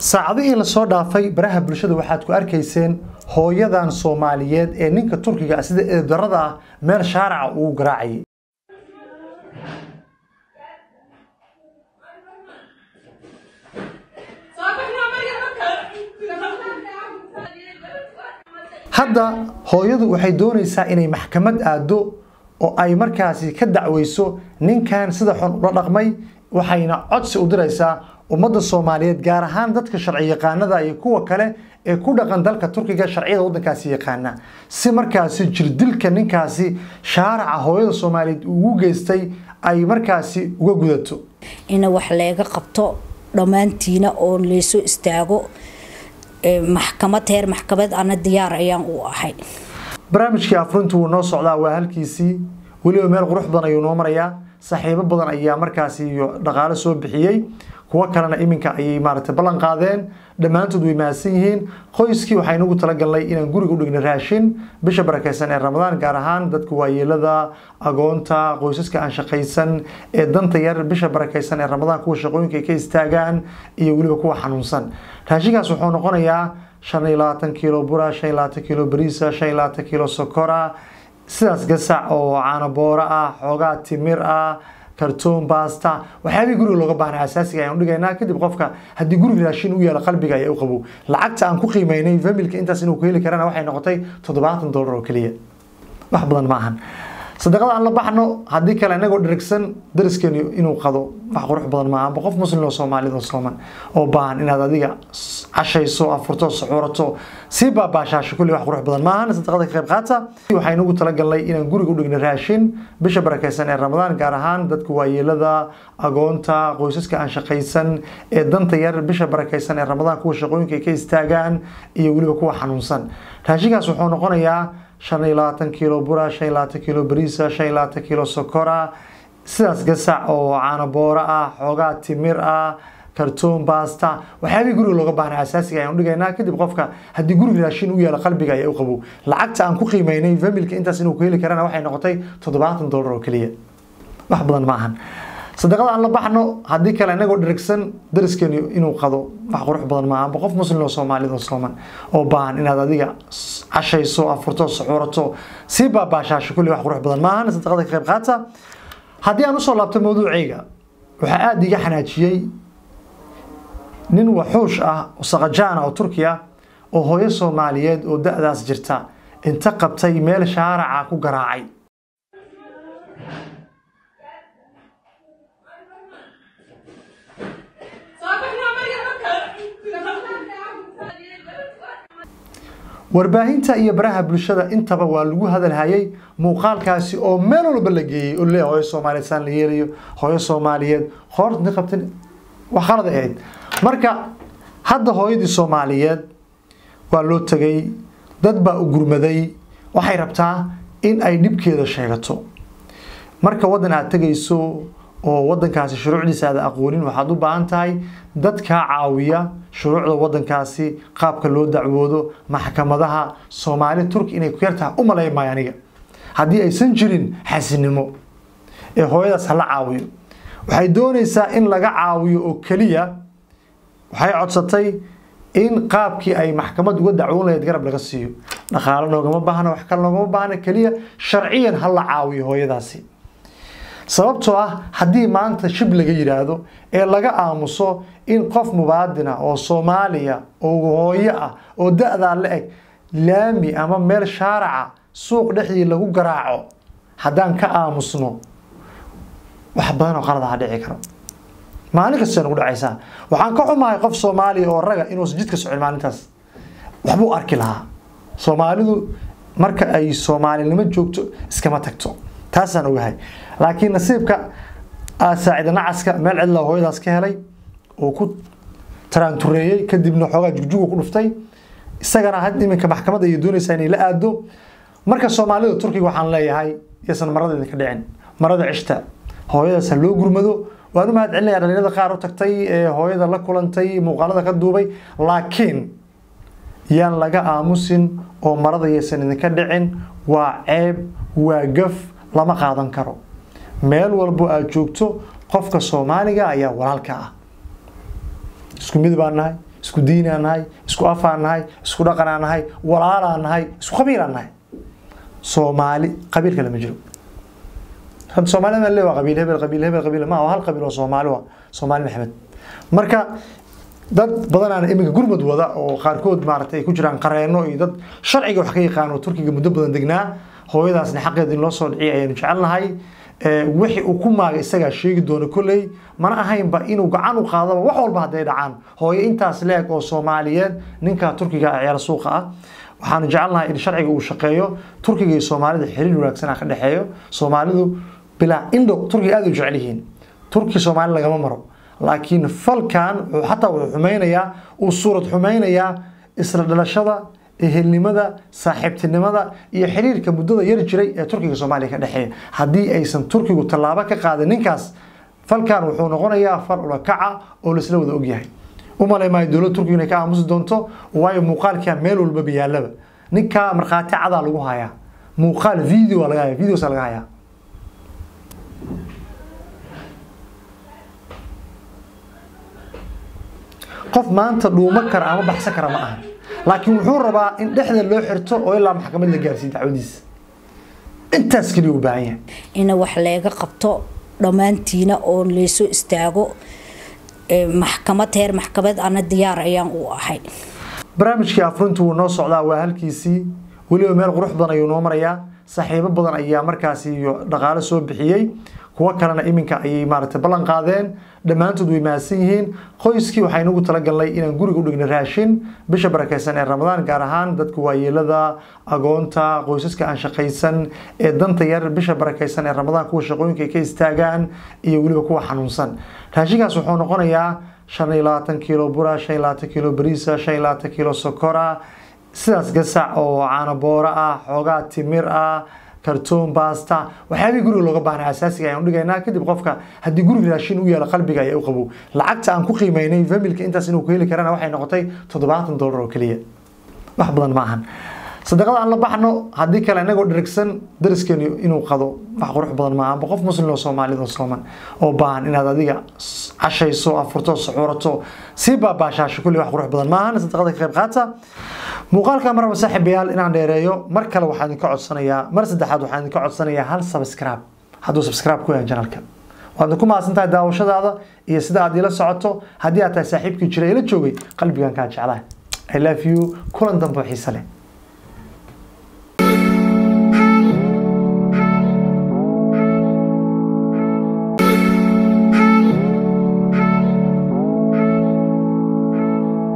saacadihii lasoo dhaafay baraha bulshada waxaad ku arkayseen hooyadan soomaaliyeed ee ninka turkiga ah sida eedarada ah meel shaaraca ugu garaacayay hadda hooyadu waxay doonaysaa inay maxkamad aado oo ay markaasi ka dacweyso ninkan sida xun ula dhaqmay waxayna codsi u diraysaa ummadda soomaaliyeed gaar ahaan dadka sharci yaqaanada iyo kuwa kale ee ku dhaqan dalka turkiga sharciyada waddankaasi yaqaana si markaasi jirdilka ninkaasi shaaraca hooyada soomaaliyeed ugu geystay ay markaasi uga gudato in wax leega qabto dhammaantiina oo laysoo istaago maxkamad heer maxkamad ana diyaar ayaan u ahay barnaamijkii afrintu wuu noo socdaa waa halkiisii weliba meel qurux badan ayuu noo marayaa saaxiibo badan ayaa markaasi iyo dhaqaalo soo bixiyey kuwo kalena iminka ayay maaragtay ballan qaadeen dhammaantood way mahadsan yihiin qoyskii waxaa inagu talagalnay inaan guriga u dhigna raashin bisha barakaysan ee ramadaan gaar ahaan dadka waayeelada agoonta qoysaska aan shaqaysan ee danta yar bisha barakaysan ee ramadaan kuwa shaqooyinka ay ka istaagaan iyo weliba kuwa xanuunsan raashinkaas wuxuu noqonayaa shan iyo labaatan kiilo bura shan iyo labaatan kiilo bariisa shan iyo labaatan kiilo sokora sidaas gasac oo caano booro ah xoogaa timir ah kartoon basta waxyaabihii guriga looga baahnay asaasiga ayaan dhigaynaa kadib qofka haddii guriga raashin u yaalo qalbiga ayaa u qabow lacagta aan ku qiimeynay familka intaas inuu ku heli karana waxay noqotay toddobaatan dollar oo keliya wax badan ma ahan sadaqada aan la baxno haddii kale inagoo dherigsan dariskeenu inuu qado wax qurux badan ma ahanba qof muslim oo soomaalida oo sooman oo baahan inaad adiga cashayso afurto suxuurato sii baabaashaasho kulli wax qurux badan ma ahan sadaqada ka qayb qaata waxaa inagu talagalnay inaan guriga u dhigna raashin bisha barakaysan ee ramadaan gaar ahaan dadka waayeelada agoonta qoysaska aan shaqaysan ee danta yar bisha barakaysan ee ramadaan kuwa shaqooyinka ay ka istaagaan iyo weliba kuwa xanuunsan raashinkaas wuxuu noqonayaa shan iyo labaatan kiilo bura shan iyo labaatan kiilo bariisa shan iyo labaatan kiilo sokora sidaas gasac oo caano booro ah xoogaa timir ah kartoon basta waxyaabihii guriga looga baahnay asaasiga ayaan dhigaynaa kadib qofka haddii guriga raashin u yaalo qalbiga ayaa u qabow lacagta aan ku qiimeynay familka intaas inuu ku heli karana waxay noqotay toddobaatan dollar oo keliya wax badan ma ahan sadaqada aan la baxno haddii kale inagoo dherigsan dariskeenu inuu qado wax qurux badan ma ahanba qof muslim oo soomaalida oo sooman oo baahan inaad adiga cashayso afurto suxuurato sii baabaashaasho kulli wax qurux badan ma ahan sadaqada ka qayb qaata haddii aan usoo laabto mawduucayga waxaa aada iga xanaajiyey nin waxuush ah oo saqajaan ah oo turki ah oo hooyo soomaaliyeed oo da-daas jirta inta qabtay meel shaaraca ku garaacay warbaahinta iyo baraha bulshada intaba waa lagu hadalhayay muuqaalkaasi oo meel walba la geeyey oo leeyahay hooyo soomaaliyeed saan la yeelayo hooyo soomaaliyeed qoorta inta qabtan wax qalad ahayd marka hadda hooyadii soomaaliyeed waa loo tegay dad baa u gurmaday waxay rabtaa in ay dhibkeeda sheegato marka waddan aad tegayso oo waddankaasi shuruucdiisa aada aqoonin waxaad u baahan tahay dad kaa caawiya shuruucda waddankaasi qaabka loo dacwoodo maxkamadaha soomaali turki inay ku yartahay u malay maayo aniga haddii aysan jirin xasinimo ee hooyadaas hala caawiyo waxay doonaysaa in laga caawiyo oo keliya waxay codsatay in qaabkii ay maxkamad uga dacwoon lahayd garab laga siiyo dhaqaalo noogama baahna wax kale noogama baahna keliya sharciyan ha la caawiyo hooyadaasi sababtoo ah haddii maanta shib laga yidhaahdo ee laga aamuso in qof mubaadina oo soomaaliya oo hooyo ah oo da-daa la eg laami ama meel shaaraca suuq dhexdii lagu garaaco haddaan ka aamusno wax badan oo qaladaha dhici karo maalin kasta nagu dhacaysaa waxaan ka xumahay qof soomaaliya oo raga inuusan jidka socon maalintaas waxbuu arki lahaa soomaalidu marka ay soomaalinimo joogto iskama tagto taasaan ogahay laakiin nasiibka saacida nacaska meel cidlaa hooyadaas ka helay oo ku taraantureeyey kadibna xoogaa jugjuga ku dhuftay isagana had iminka maxkamadda ayay doonaysaa inay la aado marka soomaalida turkiga waxaan leeyahay yaysan marada idinka dhicin marada cishta hooyadaas ha loo gurmado waan u mahad celinaya dhalinyarada qaar u tagtay ee hooyada la kulantay muuqaalada ka duubay laakiin yaan laga aamusin oo marada yaysan idinka dhicin waa ceeb waa gaf lama qaadan karo meel walbo aad joogto qofka soomaaliga ayaa walaalka ah isku mid baan nahay isku diinaan nahay isku afaan nahay isku dhaqanaan nahay walaalaan nahay isku qabiilaan nahay soomaali qabiil kale ma jiro hadda soomaalida ma le waa qabiil hebel qabiil hebel qabiil ma hal qabiil oo soomaali waa soomaali maxamed marka dad badanaan iminka gurmud wada oo qaarkood maaragtay ay ku jiraan qareeno iyo dad sharciga wax ka yaqaan oo turkiga muddo badan degnaa hooyadaasna xaqeeda in loo soo dhiciyay ayaanu jecelnahay wixii uu ku maagay isagaa sheegi doona kolley mana ahaynba inuu gacan u qaadaba wax walba hadday dhacaan hooyo intaas leeg oo soomaaliyeed ninka turkiga ah ciyaar suuqa ah waxaanu jecelnahay in sharciga uu shaqeeyo turkiga iyo soomaalida xiriir wanaagsan ka dhexeeyo soomaalidu bilaa indho turkiga aada u jecel yihiin turki soomaali lagama maro laakiin falkan wuxuu xataa wuxuu xumeynayaa uu suurad xumeynayaa isla dhalashada ehelnimada saaxiibtinimada iyo xiriirka muddada yar jiray ee turkiga soomaaliya ka dhexeeya haddii aysan turkigu tallaabo ka qaadin ninkaas falkan wuxuu noqonayaa fal ulakaca oo laisla wada ogyahay umalay maayo dowladda turkiga inay ka aamusi doonto waayo muuqaalkaa meel walbaba yaalaba ninkaa markhaati cadaa lagu hayaa muuqaal video laga haya videosa laga hayaa qof maanta dhuumo kara ama baxsan kara ma aha laakiin wuxuu rabaa in dhexda loo xirto oo ilaa maxkamad la gaarsiiyo dacwadiisa intaas keliya u baahan yahay ina wax leega qabto dhammaantiina oo laysoo istaago maxkamad heer maxkamad ana diyaar ayaan u ahay barnaamijkii afrintu wuu noo socdaa waa halkiisii weliba meel qurux badan ayuu noo marayaa saaxiibo badan ayaa markaasi dhaqaalo soo bixiyey kuwo kalena iminka ayay maaragtay ballan qaadeen dhammaantood way mahadsan yihiin qoyskii waxaynu ugu talagalnay inaan guriga u dhigno raashin bisha barakeysan ee ramadaan gaar ahaan dadka waayeelada agoonta qoysaska aan shaqaysan ee danta yar bisha barakeysan ee ramadaan kuwa shaqooyinka ay ka istaagaan iyo weliba kuwa xanuunsan raashinkaas wuxuu noqonayaa shan iyo labaatan kiilo bura shan iyo labaatan kiilo bariisa shan iyo labaatan kiilo sokora sidaas gasac oo caanabooro ah xoogaa timir ah kartoon basta waxyaabihii guriga looga baahnay asaasiga ayaan udhigaynaa kadib qofka haddii guriga raashin u yaalo qalbiga ayaa u qabow lacagta aan ku qiimeynay familka intaas inuu ku heli karana waxay noqotay toddobaatan dollar oo keliya wax badan ma ahan sadaqada aan la baxno haddii kale inagoo dherigsan dariskeenu inuu qado wax qurux badan maaha amba qof muslim oo soomaalida sooman oo baahan inaad adiga cashayso afurto suxuurato sii baabaashaasho kulli wax qurux badan maahan sadaqada ka qayb qaata muuqaalka maraba saaxiibayaal inaan dheereeyo mar kale waxaan idinka codsanayaa mar saddexaad waxaan idinka codsanayaa hal subscribe hadduu subscribe ku yahay janalka waad ku mahadsan tahay daawashadaada iyo sida aad ila socoto haddii aad tahay saaxiibkii jira ila joogay qalbigan kaa jeclahay i love you kulan dambe oo xiise leh